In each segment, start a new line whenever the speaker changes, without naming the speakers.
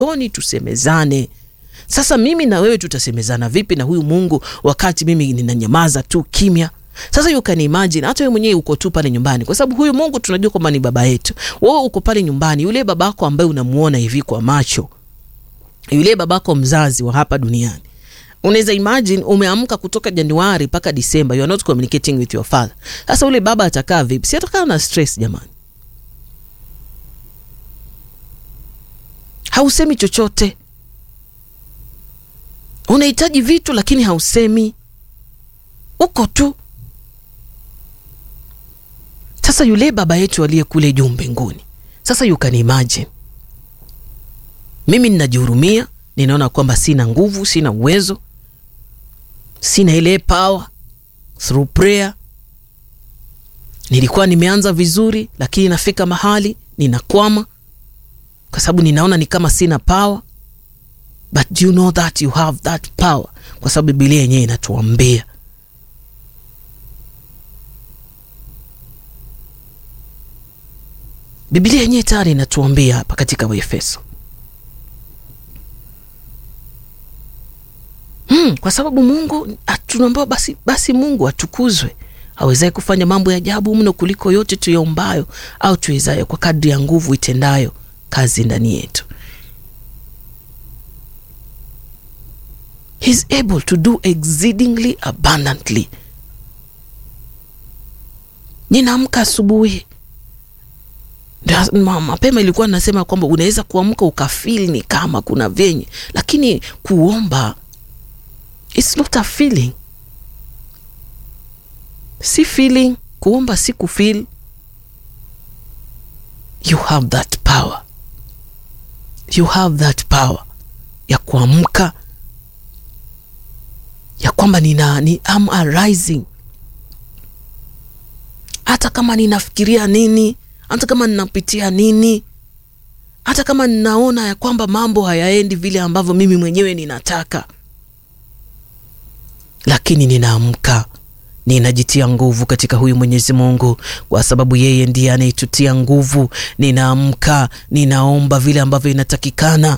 jikoni tusemezane. Sasa mimi na wewe tutasemezana vipi na huyu Mungu wakati mimi ninanyamaza tu kimya? Sasa you can imagine, hata wewe mwenyewe uko tu pale nyumbani, kwa sababu huyu Mungu tunajua kwamba ni baba yetu. Wewe uko pale nyumbani, yule babako ambaye unamuona hivi kwa macho, yule babako mzazi wa hapa duniani unaweza imagine umeamka kutoka Januari mpaka Disemba, you are not communicating with your father. Sasa ule baba atakaa vipi? Si atakaa na stress jamani. Hausemi chochote, unahitaji vitu lakini hausemi, uko tu. Sasa yule baba yetu aliye kule juu mbinguni, sasa you can imagine, mimi ninajihurumia, ninaona kwamba sina nguvu, sina uwezo sina ile power through prayer. Nilikuwa nimeanza vizuri, lakini nafika mahali ninakwama kwa sababu ninaona ni kama sina power, but do you know that you have that power, kwa sababu Biblia yenyewe inatuambia Biblia yenyewe tayari inatuambia hapa katika Waefeso Hmm, kwa sababu Mungu tunaambiwa basi, basi Mungu atukuzwe awezaye kufanya mambo ya ajabu mno kuliko yote tuyaombayo au tuwezayo, kwa kadri ya nguvu itendayo kazi ndani yetu. He is able to do exceedingly abundantly. Ninaamka asubuhi mapema, ilikuwa nasema kwamba unaweza kuamka ukafili ni kama kuna vyenye, lakini kuomba It's not a feeling, si feeling. Kuomba si kufeel. You have that power, you have that power ya kuamka ya kwamba nina ni am arising, hata kama ninafikiria nini, hata kama ninapitia nini, hata kama ninaona ya kwamba mambo hayaendi vile ambavyo mimi mwenyewe ninataka lakini ninaamka, ninajitia nguvu katika huyu Mwenyezi Mungu, kwa sababu yeye ndiye anayetutia nguvu. Ninaamka, ninaomba vile ambavyo inatakikana.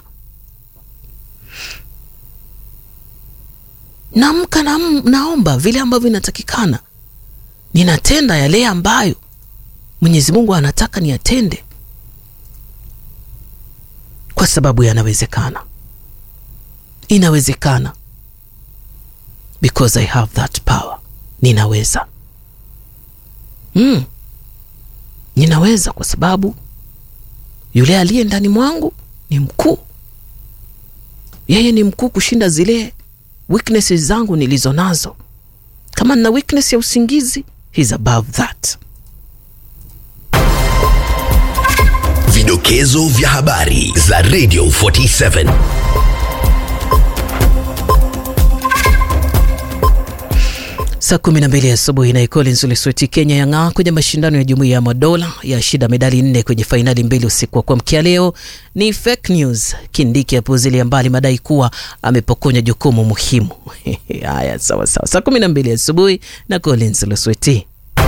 Naamka na, naomba vile ambavyo inatakikana. Ninatenda yale ambayo Mwenyezi Mungu anataka niyatende, kwa sababu yanawezekana, inawezekana because I have that power. Ninaweza mm. Ninaweza kwa sababu yule aliye ndani mwangu ni mkuu. Yeye ni mkuu kushinda zile weaknesses zangu nilizo nazo. Kama nina weakness ya usingizi, he's above that.
Vidokezo vya habari za Radio 47
Saa kumi na mbili asubuhi na Collins Lesweti Kenya yang'aa kwenye mashindano ya Jumuiya ya Madola ya shida medali nne kwenye fainali mbili usiku wa kuamkia leo. Ni fake news. Kindiki apuuzilia mbali madai kuwa amepokonya jukumu muhimu. Haya, sawa sawa. Saa kumi na mbili asubuhi na Collins Lesweti.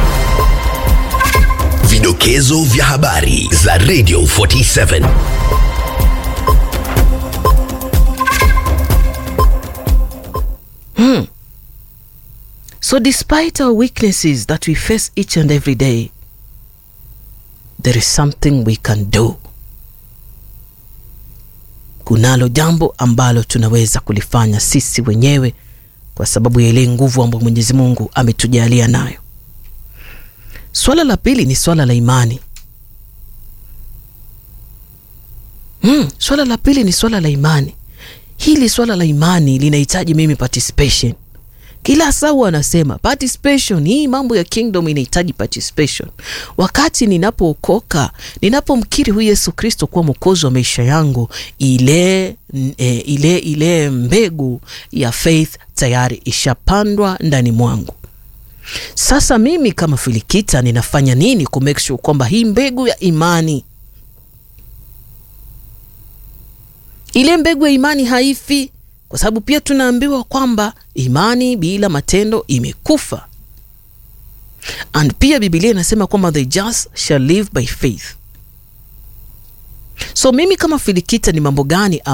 Vidokezo vya habari za Radio 47
Hmm. So despite our weaknesses that we face each and every day, there is something we can do. Kunalo jambo ambalo tunaweza kulifanya sisi wenyewe kwa sababu ya ile nguvu ambayo Mwenyezi Mungu ametujalia nayo. Swala la pili ni swala la imani. Hmm, swala la pili ni swala la imani. Hili swala la imani linahitaji mimi participation. Kila saa wanasema participation. Hii mambo ya kingdom inahitaji participation. Wakati ninapookoka, ninapomkiri huyu Yesu Kristo kuwa mwokozi wa maisha yangu, ile, e, ile, ile mbegu ya faith tayari ishapandwa ndani mwangu. Sasa mimi kama Filikita ninafanya nini ku make sure kwamba hii mbegu ya imani, ile mbegu ya imani haifi kwa sababu pia tunaambiwa kwamba imani bila matendo imekufa, and pia Biblia inasema kwamba the just shall live by faith. so mimi kama filikita ni mambo gani